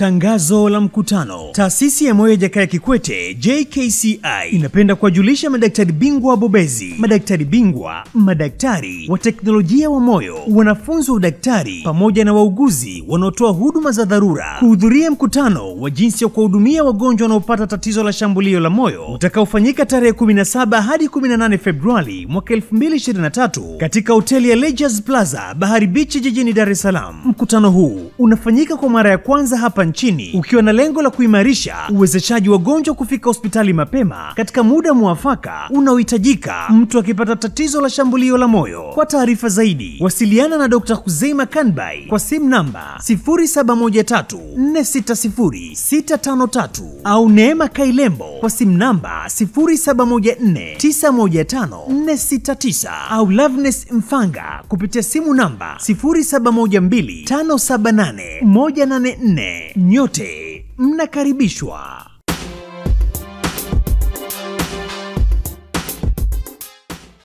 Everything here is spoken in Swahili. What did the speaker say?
Tangazo la mkutano. Taasisi ya Moyo ya Jakaya Kikwete JKCI inapenda kuwajulisha madaktari bingwa wabobezi, madaktari bingwa, madaktari wa teknolojia wa moyo, wanafunzi wa udaktari pamoja na wauguzi wanaotoa huduma za dharura kuhudhuria mkutano wa jinsi ya kuwahudumia wagonjwa wanaopata tatizo la shambulio la moyo utakaofanyika tarehe 17 hadi 18 Februari mwaka 2023 katika hoteli ya Leisure Plaza Bahari Beach jijini Dar es Salaam. Mkutano huu unafanyika kwa mara ya kwanza hapa nchini ukiwa na lengo la kuimarisha uwezeshaji wagonjwa kufika hospitali mapema katika muda muafaka unaohitajika mtu akipata tatizo la shambulio la moyo. Kwa taarifa zaidi, wasiliana na Dr. Huzeima Kanbai kwa simu namba 0713460653 au Neema Kailembo kwa simu namba 0714915469 au Loveness Mfanga kupitia simu namba 0712578184. Nyote mnakaribishwa.